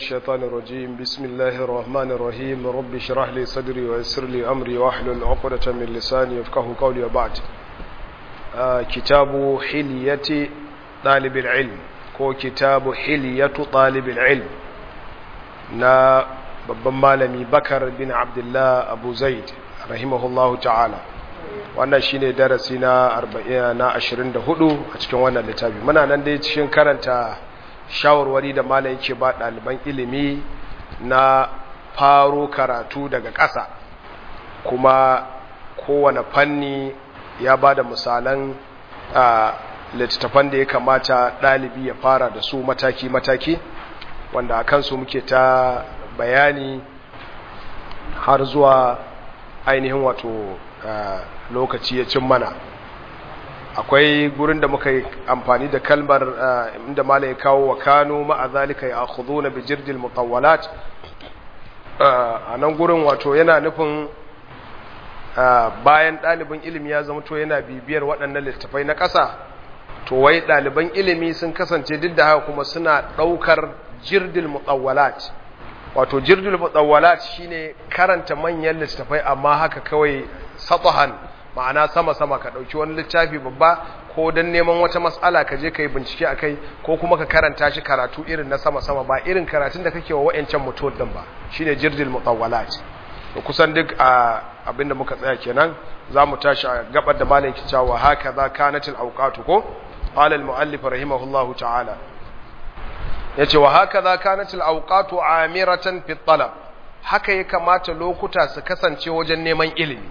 الشيطان الرجيم بسم الله الرحمن الرحيم رب اشرح لي صدري ويسر لي أمري واحلل عقدة من لساني يفقه قولي وبعد آه كتاب حلية طالب العلم كو كتاب حلية طالب العلم نا babban malami bakar bin abdullah abu zaid rahimahullahu ta'ala wannan shine darasi na 40 na 24 a cikin wannan littafi muna nan dai cikin karanta shawarwari da malam yake ba ɗaliban ilimi na faro karatu daga ƙasa kuma kowane fanni ya ba da misalan littattafan da ya kamata ɗalibi ya fara da su mataki-mataki wanda a kansu muke ta bayani har zuwa ainihin wato lokaci ya cin mana akwai gurin da muka yi amfani da kalmar inda mala ya kawo wa kano ma'azalika ya akudu na bijirjil mutawalat a nan gurin wato yana nufin bayan ɗalibin ilimi ya zama to yana bibiyar waɗannan littafai na ƙasa to wai ɗaliban ilimi sun kasance duk da haka kuma suna ɗaukar jirdil mutawalat wato jirdil mutawalat shine karanta manyan littafai amma haka kawai satahan ma'ana sama-sama ka ɗauki wani littafi babba ko don neman wata matsala ka je ka yi bincike a kai ko kuma ka karanta shi karatu irin na sama-sama ba irin karatun da kake wa wa'yancan mutum ɗin ba shi ne jirgin mutawwalat da kusan duk a abinda muka tsaya kenan za mu tashi a gabar da malam ki cewa haka za kanatil auqatu ko qala muallif rahimahullahu ta'ala yace wa haka za kanatil auqatu amiratan fi talab haka ya kamata lokuta su kasance wajen neman ilimi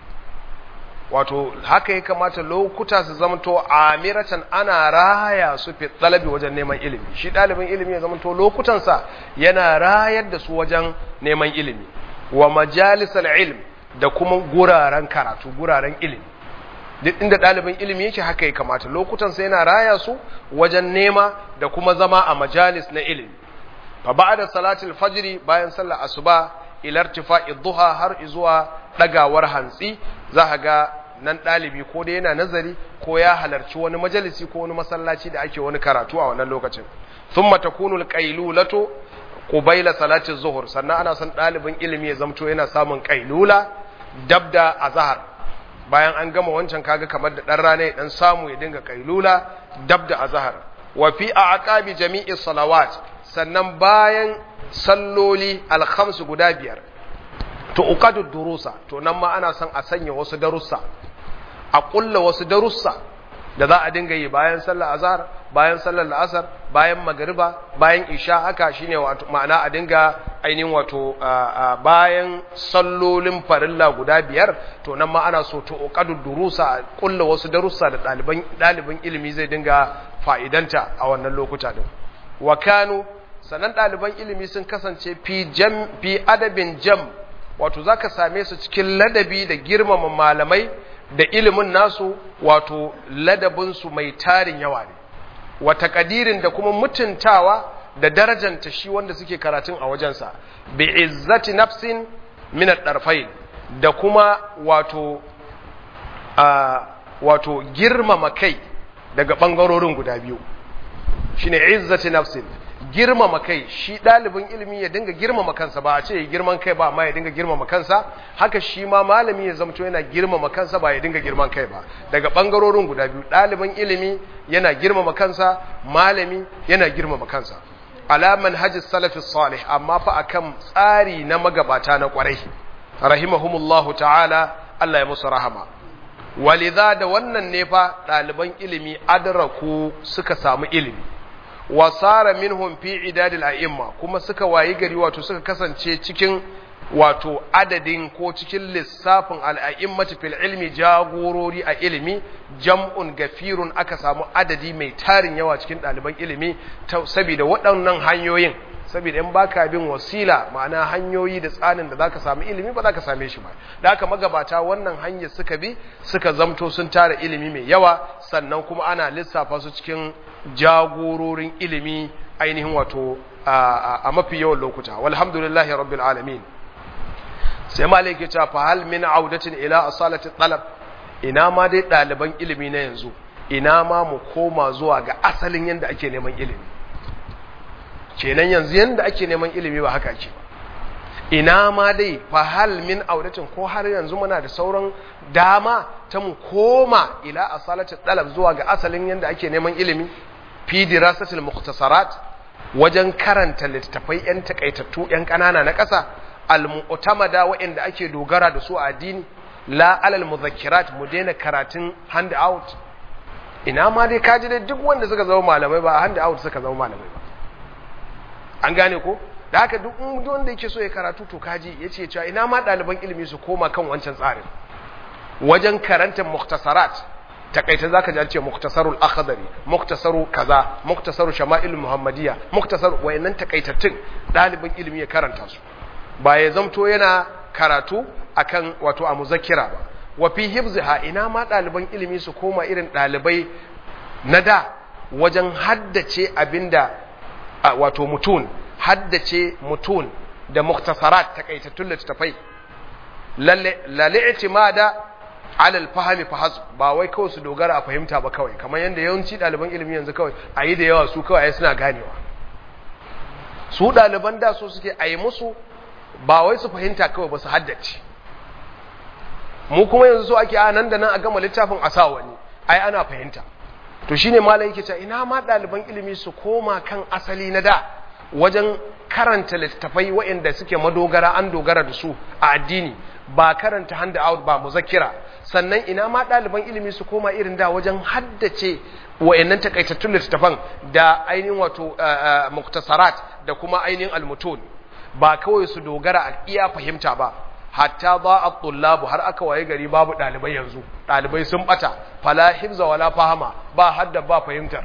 wato haka ya kamata lokuta su zamanto amiratan ana raya su fi talabi wajen neman ilimi shi ɗalibin ilimi ya zamanto lokutansa yana rayar da su wajen neman ilimi wa majalisal ilm da kuma guraren karatu guraren ilimi duk inda ɗalibin ilimi yake haka ya kamata lokutansa yana raya su wajen nema da kuma zama a majalis na ilimi fa ba'da salatul fajri bayan sallar asuba ila irtifa'i duha har zuwa dagawar hantsi za ga nan ɗalibi ko da yana nazari ko ya halarci wani majalisi ko wani masallaci da ake wani karatu a wannan lokacin thumma takunu alqailulatu qubayla salati zuhur sannan ana son ɗalibin ilimi ya zamto yana samun qailula dabda azhar bayan an gama wancan kaga kamar da dan rana ya dan samu ya dinga qailula dabda azhar wa fi aqabi jami'i salawat sannan bayan salloli alkhams guda biyar to uqadu durusa to nan ma ana son a sanya wasu darussa a kulla wasu darussa da za a dinga yi bayan sallar azhar bayan sallar la'asar bayan magariba bayan isha haka shine wato ma'ana a dinga ainihin wato bayan sallolin farilla guda biyar to nan ma ana so to uqadu durusa a kulla wasu darussa da ɗaliban ɗalibin ilimi zai dinga fa'idanta a wannan lokuta din wa kanu sanan ɗaliban ilimi sun kasance fi jam fi adabin jam wato za ka same su cikin ladabi da girmama malamai da ilimin nasu wato ladabinsu mai tarin yawa ne wata kadirin da kuma mutuntawa da darajanta shi wanda suke karatun a wajensa bi izzati nafsin min ad da kuma wato a wato girmama kai daga bangarorin guda biyu shine izzati nafsin girmama kai shi ɗalibin ilimi ya dinga girmama kansa ba a ce ya girman kai ba amma ya dinga girmama kansa haka shi ma malami ya zamto yana girmama kansa ba ya dinga girman kai ba daga ɓangarorin guda biyu ɗalibin ilimi yana girmama kansa malami yana girmama kansa alaman hajji salafi salih amma fa akan tsari na magabata na kwarai rahimahumullahu ta'ala Allah ya musu rahama walidha da wannan ne fa ɗaliban ilimi adraku suka samu ilimi wasara minhum fi idadil a'imma kuma suka wayi gari wato suka kasance cikin wato adadin ko cikin lissafin al'a'immati fil ilmi jagorori a ilimi jam'un gafirun aka samu adadi mai tarin yawa cikin ɗaliban ilimi saboda waɗannan hanyoyin saboda in baka bin wasila ma'ana hanyoyi da tsanin da zaka samu ilimi ba zaka same shi ba da haka magabata wannan hanyar suka bi suka zamto sun tara ilimi mai yawa sannan kuma ana lissafa su cikin jagororin ilimi ainihin wato a mafi yawan lokuta walhamdulillahi rabbil alamin sai malik ya ce fa hal min audatin ila asalati talab ina ma dai ɗaliban ilimi na yanzu ina ma mu koma zuwa ga asalin yadda ake neman ilimi kenan yanzu yanda ake neman ilimi ba haka ake ba ina ma dai fa hal min audatin ko har yanzu muna da sauran dama ta mu koma ila asalati dalab zuwa ga asalin yanda ake neman ilimi fi dirasatil mukhtasarat wajen karanta littafai yan takaitattu yan kanana na ƙasa al mu'tamada waɗanda ake dogara da su a addini la alal muzakkirat mu daina karatun hand out ina ma dai kaji dai duk wanda suka zama malamai ba hand out suka zama malamai ba an gane ko da haka duk wanda yake so ya karatu to kaji ya ce cewa ina ma ɗaliban ilimi su koma kan wancan tsarin wajen karantar muktasarat takaita za ka ce muktasarul akhdari muktasaru kaza muktasaru shama'il muhammadiyya muktasar wayannan takaitattun ɗaliban ilimi ya karanta su ba ya zamto yana karatu akan wato a muzakkira ba wa fi hifziha ina ma ɗaliban ilimi su koma irin ɗalibai na da wajen haddace abinda wato mutun haddace mutun da muktasarat takaitattun littattafai lalle itimada alal fahami fahas ba wai kawai su dogara a fahimta ba kawai kamar yadda yawanci ɗaliban ilimi yanzu kawai a yi da yawa su kawai suna ganewa su ɗaliban da so suke a yi musu ba wai su fahimta kawai ba su haddace mu kuma yanzu so ake a nan da nan a gama littafin a sa wani ai ana fahimta to shine malam yake cewa ina ma ɗaliban ilimi su koma kan asali na da wajen karanta littattafai waɗanda suke madogara an dogara da su a addini ba karanta hand out ba muzakkira sannan ina ma ɗaliban ilimi su koma irin da wajen haddace wayannan takaitattun littattafan da ainihin wato muktasarat da kuma ainihin almutun ba kawai su dogara a iya fahimta ba hatta ba a tullabu har aka waye gari babu ɗalibai yanzu ɗalibai sun ɓata fala hifza wala fahama ba hadda ba fahimtar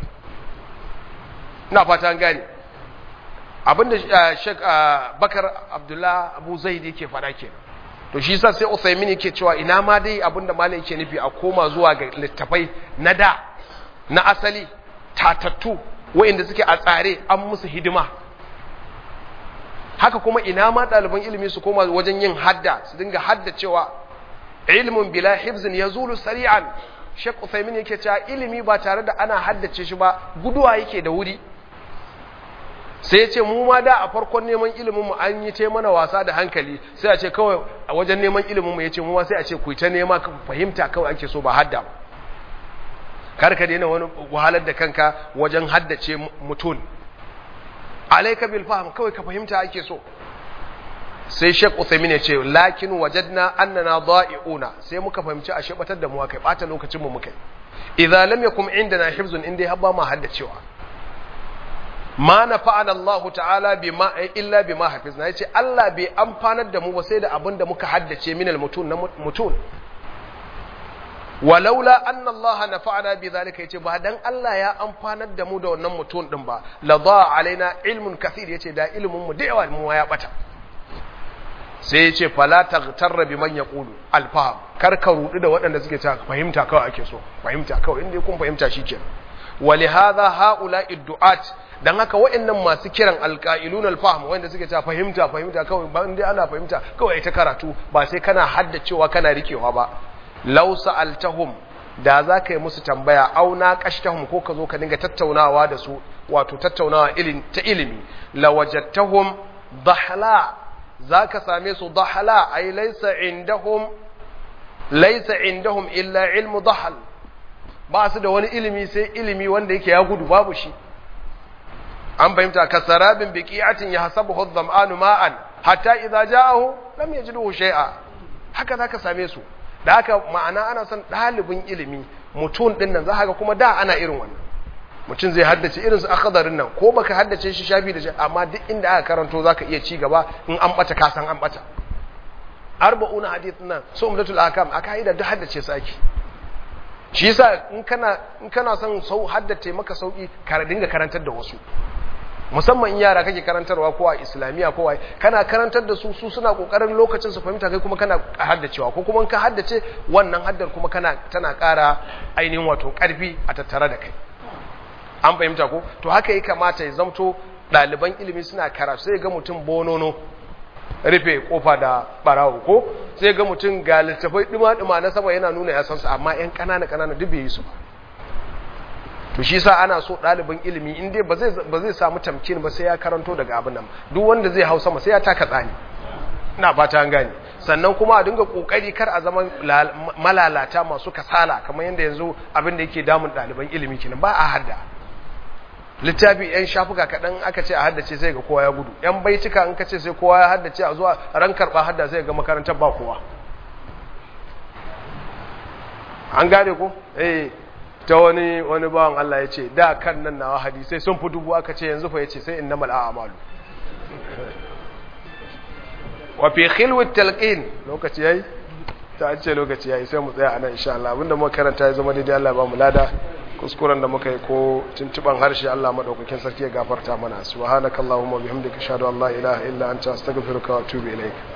ina fata an gane abinda shek bakar abdullah abu zaid yake faɗa kenan to shi sa sai Uthaymin yake cewa ina ma dai abinda malai yake nufi a koma zuwa ga littafai na da na asali tatattu wa'inda suke a tsare an musu hidima haka kuma ina ma ɗaliban ilimi su koma wajen yin hadda su dinga hadda cewa ilmin bila hibzin ya zulu sari'an Sheikh Uthaymin yake cewa ilimi ba tare da ana haddace shi ba guduwa yake da wuri sai ya ce mu ma da a farkon neman iliminmu an yi ce mana wasa da hankali sai a ce kawai a wajen neman iliminmu ya ce mu ma sai a ce ku ta nema ka fahimta kawai ake so ba hadda ba kar ka daina wani wahalar da kanka wajen haddace mutum alaika bil fahm kawai ka fahimta ake so sai Sheikh Uthaymeen ya ce lakin wajadna annana dha'i'una sai muka fahimci a shebatar da mu kai bata lokacin mu muka idza lam yakum indana hifzun inda habba ma haddacewa ma nafa'ana Allah ta'ala bima illa bima hafizna yace Allah bai amfanar da mu ba sai da abin da muka haddace min al-mutun na mutun walaula anna Allah nafa'ana bi zalika yace ba dan Allah ya amfanar da mu da wannan mutun din ba la da alaina ilmun kathir yace da ilmin mu da yawa mu ya bata sai yace fala taghtarra biman yaqulu al-fahm kar ka rudu da waɗanda suke ta fahimta kawai ake so fahimta kawai inda kun fahimta shikenan ولهذا هؤلاء الدعاة dan haka waɗannan masu kiran alqailun alfahm wanda suke ta fahimta fahimta kawai ba inda ana fahimta kawai ta karatu ba sai kana haddacewa kana rikewa ba law sa'altahum da za ka yi musu tambaya au na kashtahum ko ka zo ka dinga tattaunawa da su wato tattaunawa ilin ta ilimi lawajadtahum dahla za ka same su dahla ay laysa indahum laysa indahum illa ilmu dahl ba su da wani ilimi sai ilimi wanda yake ya gudu babu shi an fahimta ka sarabin biqi'atin yahsabuhu adh-dhama'anu ma'an hatta idza ja'ahu lam yajidhu shay'a haka zaka same su da haka ma'ana ana son dalibin ilimi mutum din nan zaka ga kuma da ana irin wannan mutum zai haddace irin su akhdarin nan ko baka haddace shi shafi da shi amma duk inda aka karanto zaka iya ci gaba in an bata ka san an bata arba'una hadith nan so umdatul akam aka haida duk haddace su ake shi yasa in kana in kana son sau haddace maka sauki ka dinga karantar da wasu musamman in yara kake karantarwa ko a islamiya ko wai kana karantar da su su suna kokarin lokacin su fahimta kai kuma kana haddacewa ko kuma ka haddace wannan haddar kuma kana tana ƙara ainihin wato ƙarfi a tattare da kai an fahimta ko to haka ya kamata ya zamto ɗaliban ilimi suna karatu sai ga mutum bonono rufe kofa da barawo ko sai ga mutum ga littafai dima-dima na sama yana nuna ya san su amma yan ƙanana ƙanana duk bai yi su ba to shi sa ana so ɗalibin ilimi in dai ba zai samu tamkin ba sai ya karanto daga abin nan duk wanda zai hau sama sai ya taka tsani ina fata an gane sannan kuma a dinga kokari kar a zama malalata masu kasala kamar yadda yanzu abin da yake damun ɗaliban ilimi kenan ba a hadda littafi yan shafuka kaɗan aka ce a haddace sai ga kowa ya gudu yan baitika in ka ce sai kowa ya haddace a zuwa ran karɓa hadda sai ga makarantar ba kowa an gane ko eh ta wani wani bawan Allah ya ce da kan nan nawa hadisai sun fi dubu aka ce yanzu fa ya ce sai innamal a'malu wa fi khilwat talqin lokaci yayi ta ce lokaci yayi sai mu tsaya anan insha Allah abinda muka karanta ya zama daidai Allah ba mu lada kuskuren da muka yi ko tuntuban harshe Allah madaukakin sarki ya gafarta mana subhanakallahumma bihamdika ashhadu an la ilaha illa anta astaghfiruka wa atubu ilaik